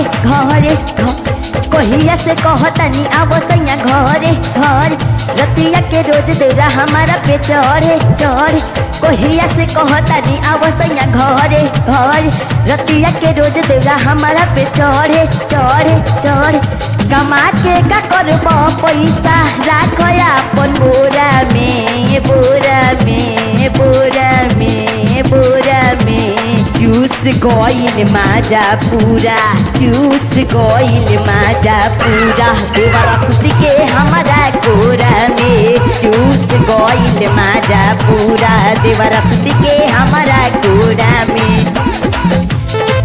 घरे घर कहिया से कहतनी आव सैया घरे घर रतिया के रोज देरा हमारा पे चढ़े चढ़ कहिया से कहतनी आव सैया घरे घर रतिया के रोज देरा हमारा पे चढ़े चढ़े चढ़ कमा के का करब पैसा राख अपन बोरा में बोरा में बोरा में बोरा में चूस गइल माजा पूरा चूस गइल माजा पूरा देवरा सुत के हमारा कोरा में चूस गइल माजा पूरा देवरा सुत के हमारा कोरा में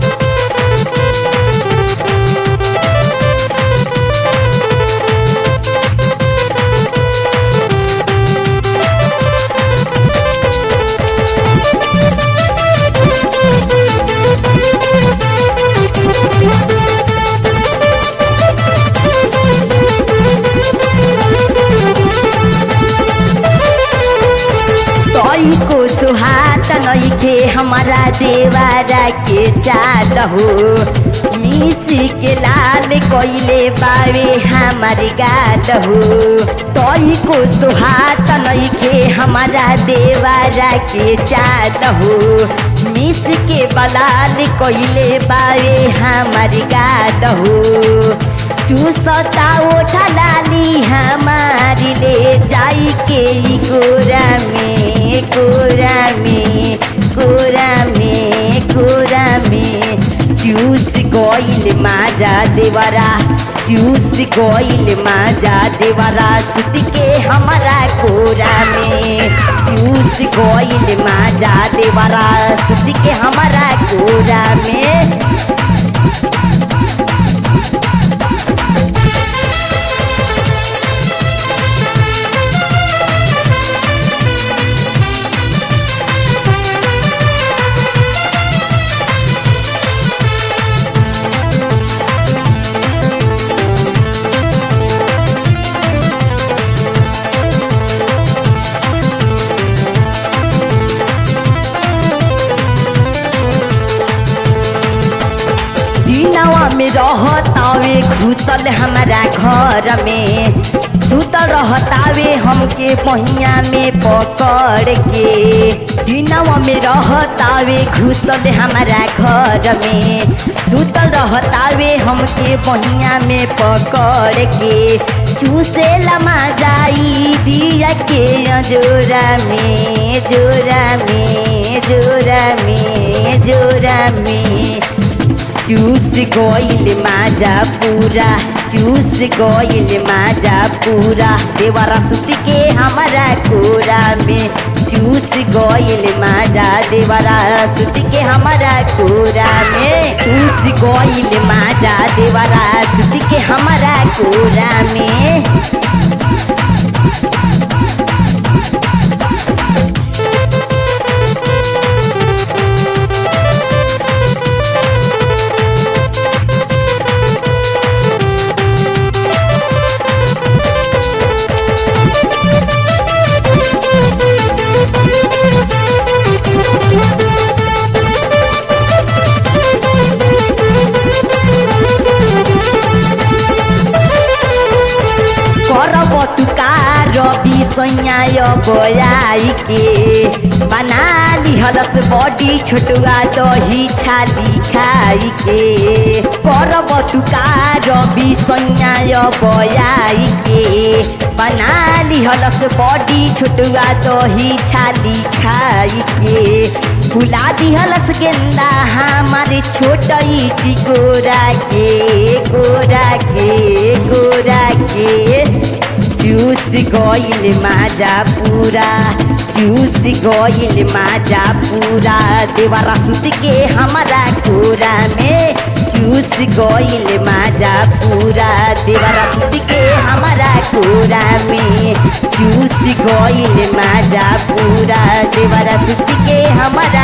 तई को सुहात नइखे हमारा देवारा के चाल हो मिसी के लाल कइले बावे हमार गाल हो तई को सुहात नइखे हमारा देवारा के चाल हो मिस के बलाल कइले बावे हमार गाल हो चूसता ओठा लाली हमारी ले जाई के ई कोरा में कोरा में कोरा में कोरा में चूस गइल माजा देवरा चूस गइल माजा देवरा सुत के हमारा कोरा में चूस गइल माजा देवरा सुत के हमारा कोरा में दिनवा में रहतावे घुसल हमारा घर में सुत रहतावे हमके पहिया में पकड़ के दिनवा में रहतावे घुसल हमारा घर में सुत रहतावे हमके पहिया में पकड़ के चूसे लमा जाई दिया के जोरा में जोरा में जोरा में जोरा में चूस गइल माजा पूरा चूस गइल माजा पूरा देवरा सुत के हमारा कोरा में चूस गइल माजा देवरा सुत के हमारा कोरा में चूस गइल माजा देवरा सुत के हमारा कोरा में करब तुका रवि सैयाय बयाई के बना लिहलस बडी छोटुआ दही छाली खाई के करब तुका रवि सैयाय बयाई के बना लिहलस बडी छोटुआ दही छाली खाई के फुला दिहलस गेंदा हमारे छोटई टिकोरा के गोरा के गोरा के चूस गइल माजा पूरा चूस गइल माजा पूरा देवरा सुत के हमारा कोरा में चूस गइल माजा पूरा देवरा सुत के हमारा कोरा में चूस गइल माजा पूरा देवरा सुत के हमारा